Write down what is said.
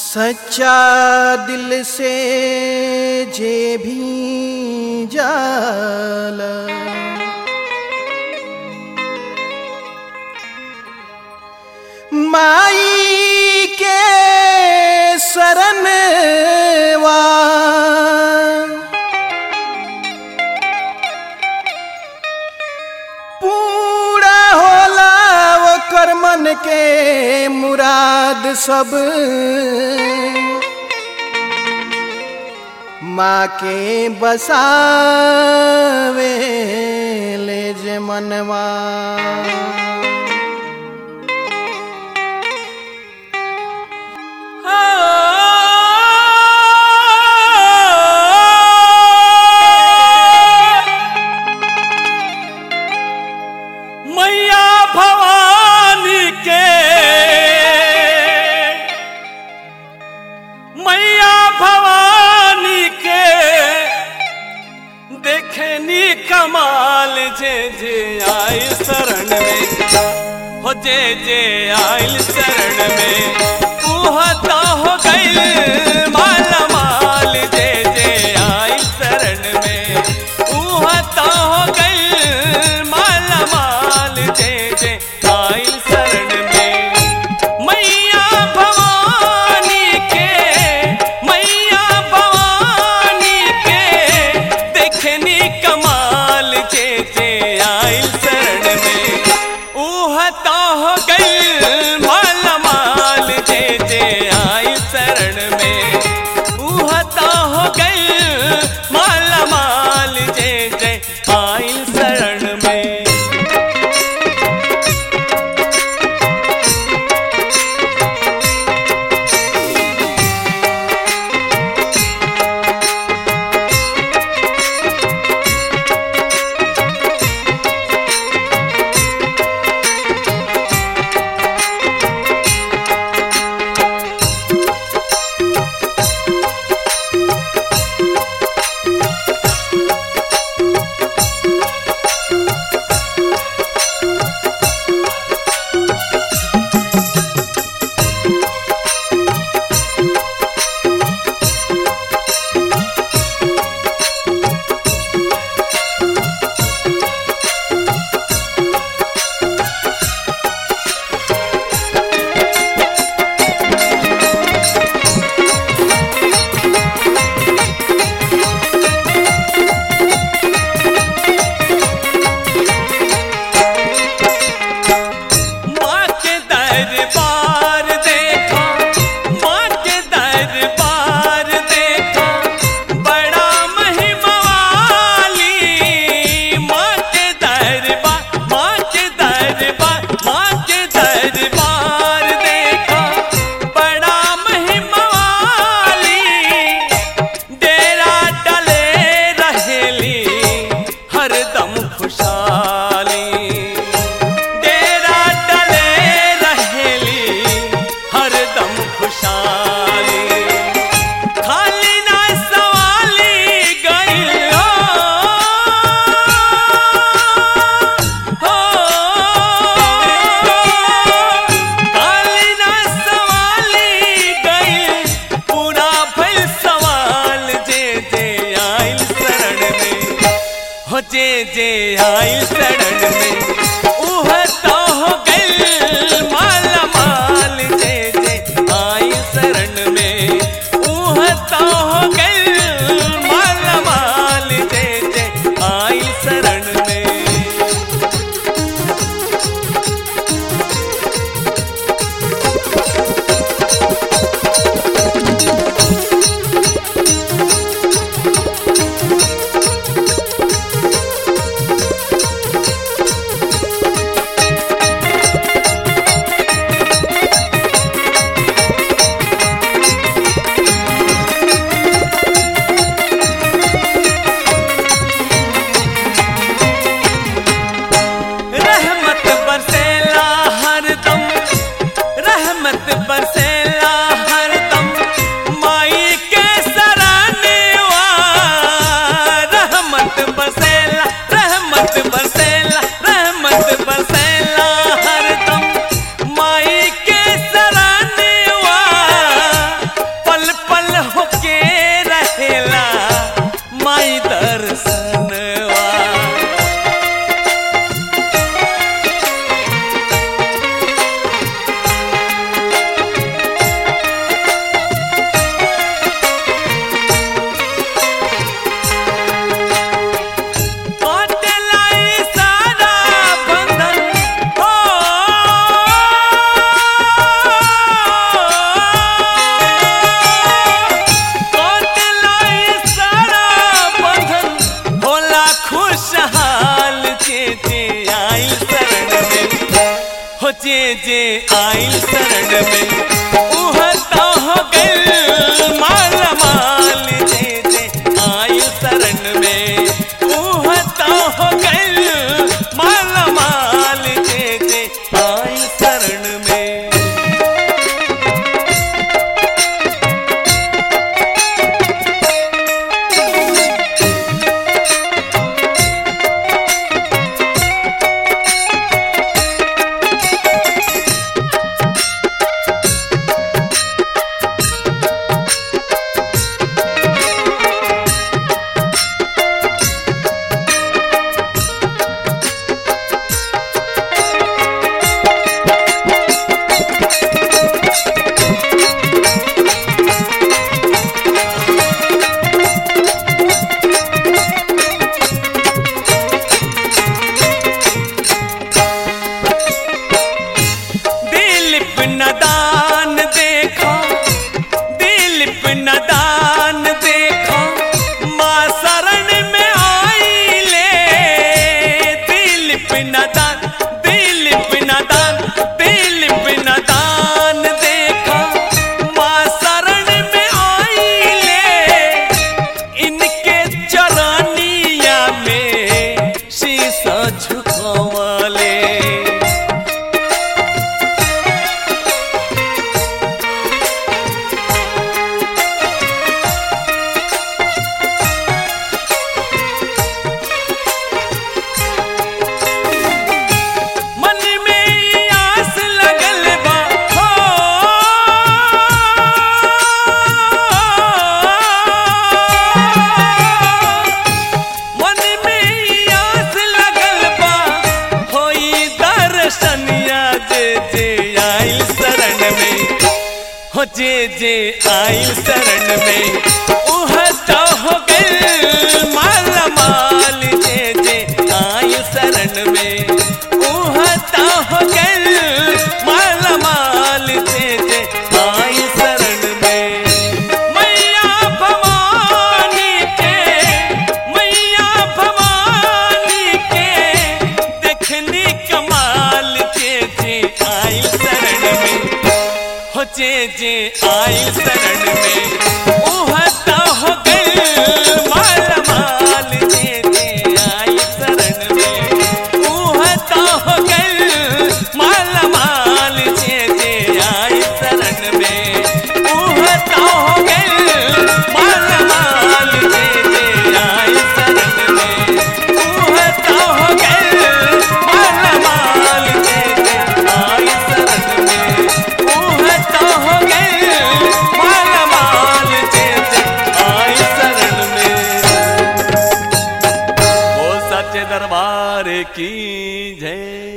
सच्चा दिल से जे भी जाला माई के शरणवा पूरा होला ओकर मन के मुराद सब माँ के बसावे ले जे मनवा मैया भवानी के मैया भवानी के देखनी कमाल जे जे आई शरण में हो जे जे आयल शरण में उहता हो गई माला माल जे जे आई शरण में उहता हो गई माला माल जे जे आयल शरण में मैया भवानी के मैया भवानी के देखनी कमाल जे जे आयल शरण में उहता हो गई माला माल जे जे आयल शरण में उहता हो गई माला माल जे जे आयल शरण में माँ के दरबार देखा माँ के दरबार देखा बड़ा महिमा वाली माँ के दरबार माँ के दरबार माँ के दरबार देखा बड़ा महिमा वाली डेरा डले रहेली हरदम खुशहाली डेरा डले रहेली हरदम खुशहाली खाली ना सवाली गइलो हो खाली ना सवाली गइल पूरा भइल सवाल जे जे आइल शरण में हो जे जे आइल शरण में उह तो हो गइल माला माल जे जे आइल शरण में उह तो हो गइल माला माल जे जे आइल शरण में रहमत बरसेला हरदम रहमत बरसेला हरदम माई के सरानेवा रहमत बरसेला रहमत बरसेला रहमत बरसेला हरदम माई के सरानेवा शरण में उहता हो गए माल माल जे जे आई शरण में उहता हो गए माल माल जे जे आई शरण में दिलीप नदान देखो दिलीप नदान देखो माँ शरण में आई ले दिलीप नदान दिलीप नदान दिलीप नदान देखो माँ शरण में आई ले इनके चरानिया में शीशा झुकवाले मन में ई आस लगल बा हो मन में ई आस लगल बा होई दर्शनिया जे जे आइल शरण में हो जे जे आइल शरण में उह तो हो गइल माला माल जे जे आइल शरण में उह तो हो गइल माला माल जे जे आइल शरण में मैया भवानी के मैया भवानी के देखनी कमाल के जे आइल शरण में हो जे जे आइल शरण में उहता हो गइल माल माल जे जे आइल शरण में उहता हो गइल माल माल जे जे आइल शरण में उहता हो गइल माल माल जे जे आइल शरण में उहता हो गइल माल माल जे जे आइल शरण में उहता हो गइल माल माल जे जे आइल शरण में ओ सच्चे दरबार की जय